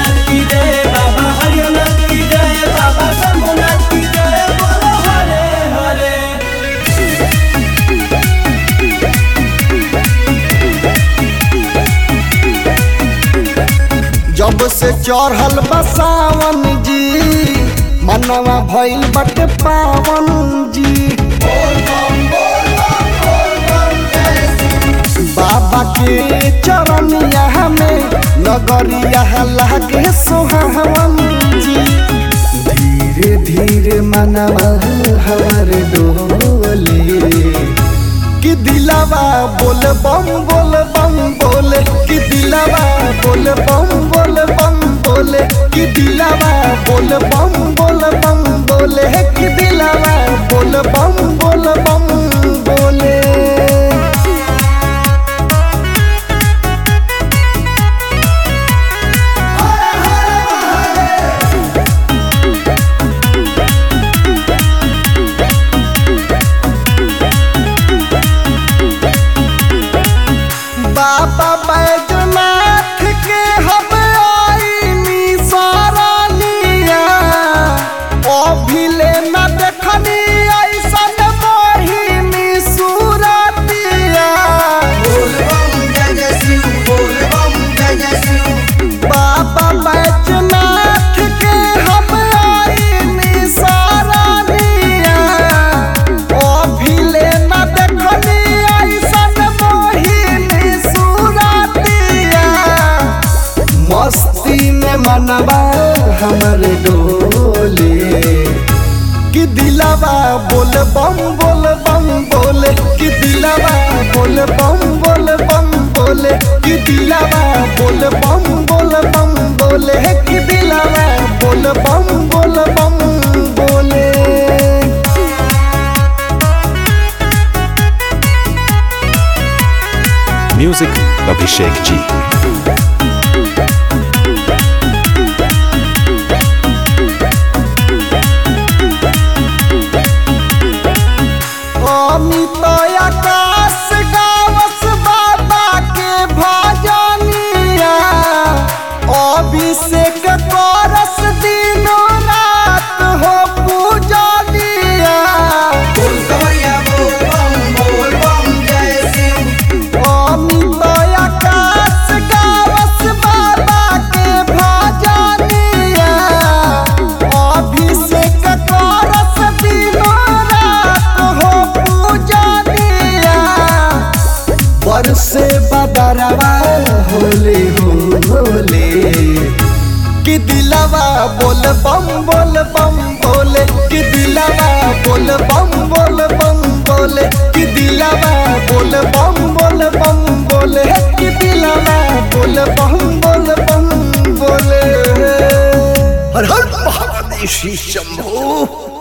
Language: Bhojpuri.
शंभुनाथ की जय बाबा हरिनाथ की जय बाबा शंभुनाथ की जय बोलो हरे हरे जब से चढ़ल बसावन जी मनवा भइल बटे पावन जी बाबा के चरनिया में नगरिया लागे सोहावन जी धीरे धीरे मनवा हमार डोले कि दिलावा बोल बम बोल बम बोले कि दिलावा बोल बम बोल बम बोले कि दिलावा बोल बम बोल बम बोले कि दिलावा बोल बम बोल बम बोले बाबा बैजनाथ के हम आईनी सारानिया अभिले न देखनी ऐसन मोहिनी सूरतिया बाबा बैजनाथ के हम आईनी सारानिया अभिले न देखनी ऐसन मोहिनी सूरतिया मस्ती में मनवा हमर डोले कि दिलावा बोल बम बोल बम बोले कि दिलावा बोल बम बोल बम बोले कि दिलावा बोल बम बोल बम बोले कि दिलावा बोल बम बोल बम बोले Music Abhishek G. अमित आकाश गावस बाबा के भजनिया अभिषेक करस दिनो रात हो पूजनिया अमित आकाश गावस बाबा के भजनिया अभिषेक करस दिनो रात हो पूजनिया बरसे बदरवा होले हो होले कि दिलवा बोल बम बोल बम बोले कि दिलवा बोल बम बोल बम बोले कि दिलवा बोल बम बोल बम बोले कि दिलवा बोल बम बोल बम बोले हर हर महादेव श्री शंभू